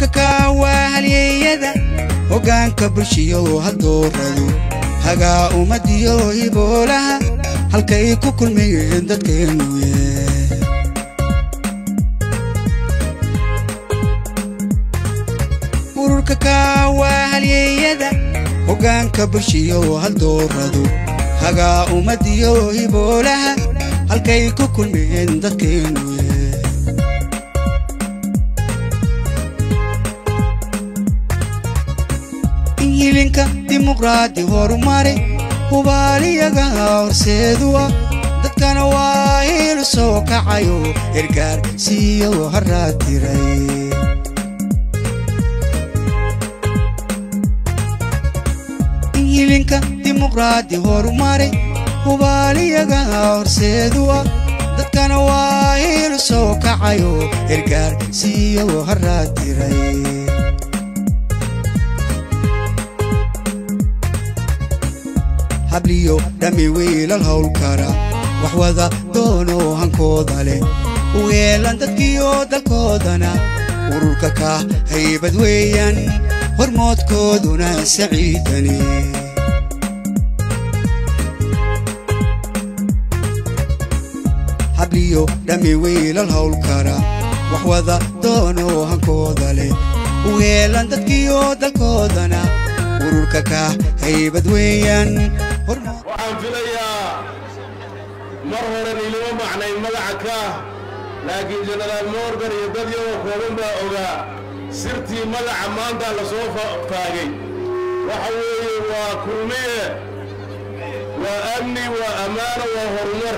ururka kaawaa halyeeyada hoggaanka bulshiyo hadooradu hagaa ummadiyo hiboolaha halkay ku kulmayeen dadkeennuye ururka kaawaa halyeeyada hoggaanka bulshiyo hadooradu hagaa ummadiyo hiboolaha halkay ku kulmayeen dadkeennuye hilinka dimuqraadi horumare hubaaliyaga horseedu ah dadkana waa hilu soo kacayo ergaar siiyo haraad diray hilinka dimuqraadi horumare hubaaliyaga horseedu ah dadkana waa hilu soo kacayo ergaar siiyo haraad diray habliyo dhammi wiilal howlkara wax wada doonoo hankooda leh u yeelan dadkiyo dalkoodana ururka ka haybad weeyaan hormoodkooduna saciidani habliyo dhammi wiilal howlkara wax wada doonoo hankooda leh u yeelan dadkiyo dalkoodana ururka ka haybad weeyaan waxaan filayaa mar horen ilima macnayn magaca kaah laakiin jenaraal morgan iyo dad yagoo kooban baa ogaa sirtii magaca maanta la soo faagay waxa weeye waa kulmiye waa amni waa ammaano waa horumar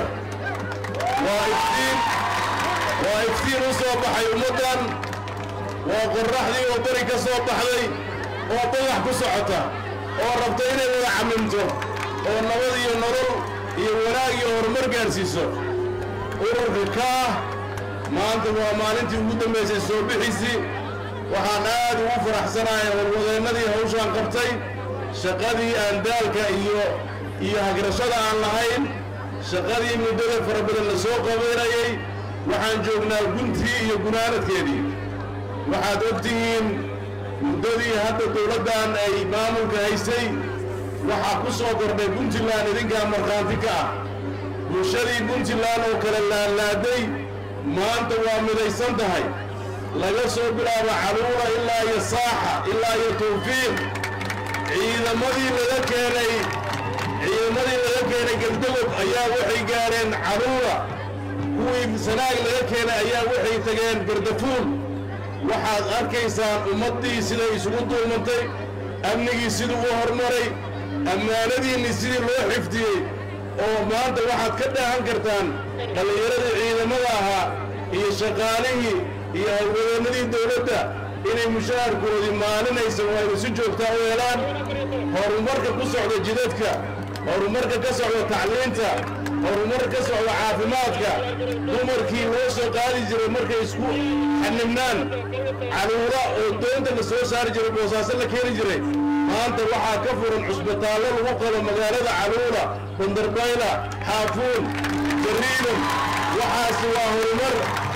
waa iftiin waa iftiin u soo baxay ummaddan waa qorraxdii oo bari ka soo baxday oo badax ku socota oo rabta inay wada camimto oo nabad iyo nolol iyo wanaag iyo horumar gaadhsiiso ururka kaah maanta waa maalintii ugu dambaysay soo bixiisii waxaan aad ugu faraxsanahay howlwadeennadii hawshaan qabtay shaqadii aan daalka iyo iyo hagrashada aan lahayn shaqadii muddada fara badan la soo qabaynayay waxaan joognaa guntii iyo gunaanadkeedii waxaad og tihiin muddadii hadda dawladdan ay maamulka haysay waxaa ku soo kordhay puntland idinkaa markhaanti ka ah bulshadii puntland oo kale laanlaaday maanta waa midaysan tahay laga soo bilaabo caluura ilaa iyo saaxa ilaa iyo tawfiiq ciidamadii laga keenay ciidamadii laga keenay gebdogob ayaa waxay gaadheen caluura kuwii sanaag laga keenay ayaa waxay tageen gardafuul waxaad arkaysaan ummaddii siday isugu duulmantay amnigii siduu u hormaray ammaanadiinni sidii loo xifdiyey oo maanta waxaad ka dhaahan kartaan dhallinyaradii ciidamada ahaa iyo shaqaalihii iyo howlwadeennadii dawladda inay mushaharkoodii maalinaysa waynu si joogtaa u helaan horumarka ku socda jidadka horumarka ka socda tacliinta horumarka ka socda caafimaadka dumarkii loo soo qaadi jiray markay isku xanibnaan caluura oo doonta la soo saari jiray boosaaso la keeni jiray maanta waxaa ka furan cusbitaallo lagu qabo magaalada caluura bandarbayla xaafuun jariidan waxaasi waa horumar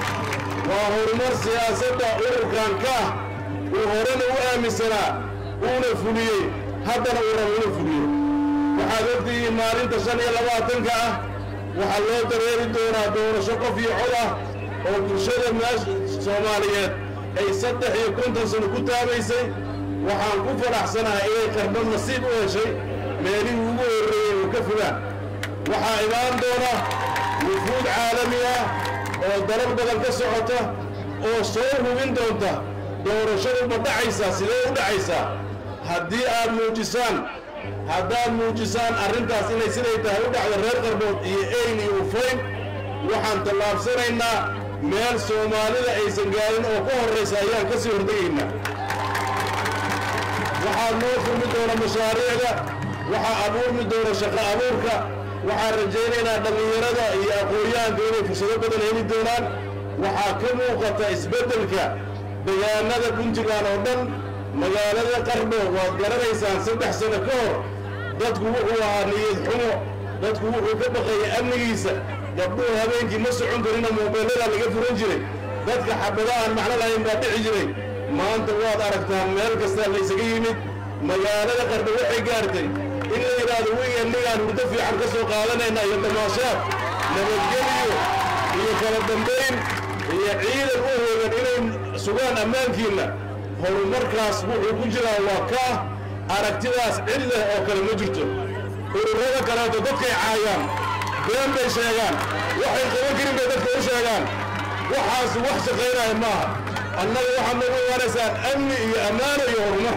waa horumar siyaasadda ururkan kaah uu horena u aaminsanaa uuna fuliyey haddana uu rabo inuu fuliyo waxaad ogtihiin maalinta shan iyo labaatanka ah waxaa loo dareeri doonaa doorasho qof iyo cod ah oo bulshada meesha soomaaliyeed ay saddex iyo konton sano ku taabaysay waxaan ku faraxsanahay inay qarbo nasiib u heshay meelihii ugu horreeyey oo ka fogaan waxaa imaan doona wufuud caalami ah oo dalal badan ka socota oo soo hubin doonta doorashadu ma dhacaysaa sidee u dhacaysaa haddii aad muujisaan haddaad muujisaan arrintaas inay siday tahay u dhacdo reer qarbood iyo eyl iyo ufayn waxaan tallaabsanaynaa meel soomaalida aysan gaarin oo ka horraysa ayaan ka sii hortegaynaa waxaa noo furmi doona mashaariicda waxaa abuurmi doona shaqo abuurka waxaan rajaynaynaa dhallinyarada iyo aqoon-yahanka inay fursado badan heli doonaan waxaa ka muuqata isbeddelka degaanada puntland oo dhan magaalada qardho waad garanaysaan saddex sano ka hor dadku wuxuu ahaa niyad xumo dadku wuxuu ka baqayay amnigiisa gabdhuhu habeenkii ma socon karina moobeellada laga furan jiray dadka xabada aan macno lahayn baa dhici jiray maanta waad aragtaan meel kastaa laysaga yimid magaalada qardho waxay gaartay in la yidhaahdo wigan nigaan hurdo fiican ka soo qaadanayna iyo damaashaad nabadgelyo iyo kala dambayn iyo ciidan u hoogan inay sugaan ammaankiinna horumarkaas wuxuu ku jiraa waa kaa aragtidaas cid leh oo kale ma jirto ururada kaleeto dadkay caayaan been bay sheegaan waxay qaban karin bay dadka u sheegaan waxaas wax shaqaynaya maaha annaga waxaad nagu imaanaysaan amni iyo ammaano iyo horumar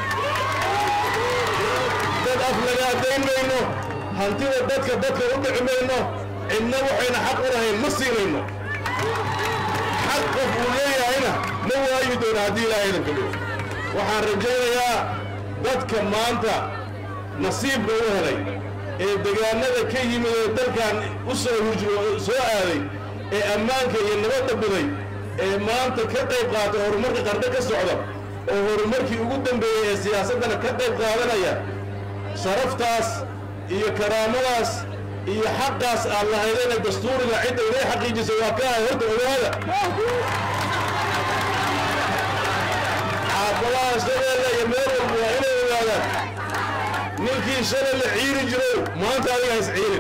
dad af laga addayn mayno hantida dadka dadka u dhici mayno cidna waxayna xaq u lahayn ma siinayno xaq qof uu leeyahayna ma waayi doona haddii ilaahay idanka dhigo waxaan rajaynayaa dadka maanta nasiibka u helay ee degaanada ka yimid ee dalkan u soo hujro soo aaday ee ammaanka iyo nabadda buday ee maanta ka qayb qaata horumarka qardho ka socda oo horumarkii ugu dambeeyey ee siyaasaddana ka qayb qaadanaya sharaftaas iyo karaamadaas iyo xaqaas aad lahaydeenee dastuuriga cidda inay xaqiijisa waa ka ahay horta ogaada xaafadaha shabeelle iyo meel walba waa inay ogaadaan ninkii shalay la ciiri jirow maanta adiga ha isciirin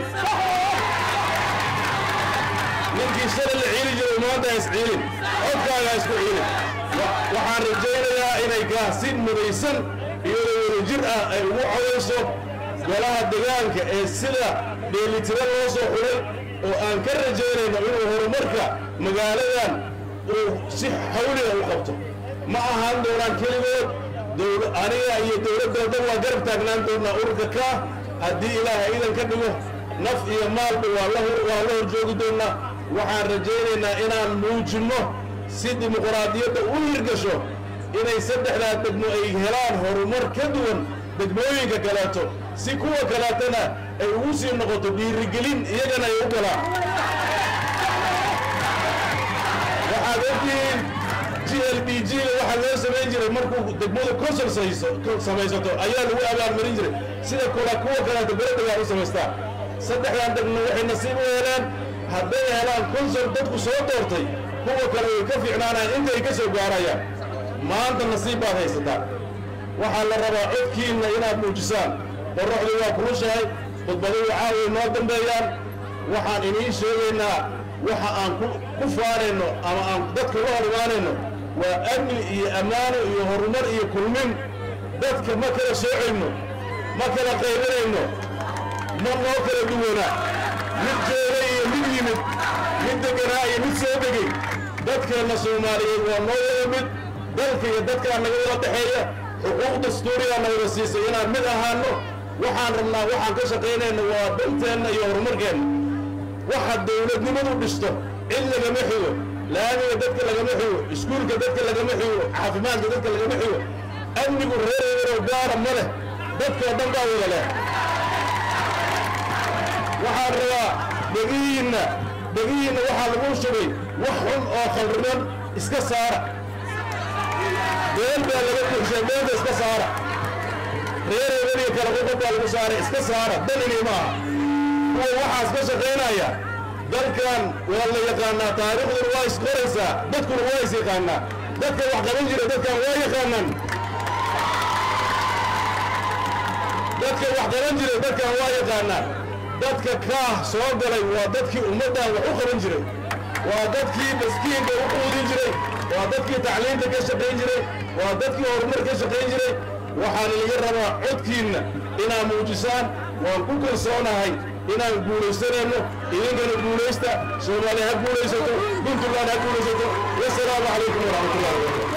ninkii shalay la ciiri jirow maanta ha isciirin codkaaga ha isku ciirin waxaan rajaynayaa inay kaasi mudaysan iyadoo wadajir ah ay ugu codayso golaha degaanka ee sida dheelitiro loo soo xulay oo aan ka rajaynayno inuu horumarka magaaladan uu si xawliga u qabto ma ahaan doonaan keligood aniga iyo dowladdoodan waa garab taagnaan doonnaa ururka kaa haddii ilaahay idan ka dhigo naf iyo maalba waa la hor joogi doonnaa waxaan rajaynaynaa inaan muujinno si dimuqraadiyadda u hirgasho inay saddexdaa degmo ay helaan horumar ka duwan degmooyinka kaleeto si kuwa kaleetana ay ugu sii noqoto dhiirigelin iyagana ay u galaan waxaad ogtihiin g l b g ga waxaa loo samayn jiray markuu degmadu consol samaysato ayaa lagu abaalmarin jiray sida kula kuwa kaleeto beredagaa u samaystaa saddexdan degmo waxay nasiib u heleen hadday helaan consol dadku soo doortay kuwa kale way ka fiicnaanayaan intay ka soo gaarayaan maanta nasiib baad haysataa waxaa la rabaa codkiinna inaad muujisaan qorraxdu waa kulushahay khudbaduhu caaway noo dambeeyaan waxaan iniin sheegaynaa waxa aan ku faanayno ama aan dadka la hor imaanayno waa amni iyo ammaano iyo horumar iyo kulmin dadka ma kala soocayno ma kala qaybinayno ma noo kala duwana mid joogay iyo mid yimid mid deganaa iyo mid soo degay dadkeenna soomaaliyeed waa noo wada mid dalka iyo dadkaa naga wada dhexeeya xuquuq dastuurigaa na wada siisay inaan mid ahaanno waxaan rabnaa waxaan ka shaqaynayna waa danteenna iyo horumarkeenna waxa dawladnimadu dhisto cid lagama xigo laamiga dadka lagama xigo iskuulka dadka lagama xigo caafimaadka dadka lagama xigo amnigu reereeroo gaara ma leh dadkoo dhan baa wada leh waxaan rabaa dhegihiinna dhegihiinna waxaa lagu shubay wax xun oo khalriman iska saara beel baa laga buuxshay beelda iska saara reereebaniga kala qodob baa lagu saaray iska saara danini ma aha kuwa waxaas ka shaqaynaya dalkan waa la yaqaanaa taariikhduna waa isqoraysaa dadkuna waa is yaqaanaa dadka wax qaban jira dadkan waa yaqaanaan dadka wax qaban jira dadkan waa yaqaanaa dadka kaah soo galay waa dadkii ummaddan wax u qaban jiray waa dadkii maskiinka u quudin jiray waa dadkii tacliinta ka shaqayn jiray waa dadkii horumar ka shaqayn jiray waxaan ilaga rabaa codkiinna inaad muujisaan waan ku kalsoonahay inaan guulaysanayno idinkana guulaysta soomaaliya ha guulaysato puntland ha guulaysato wasalaamu calaykum waraxmatullahi wabarakatu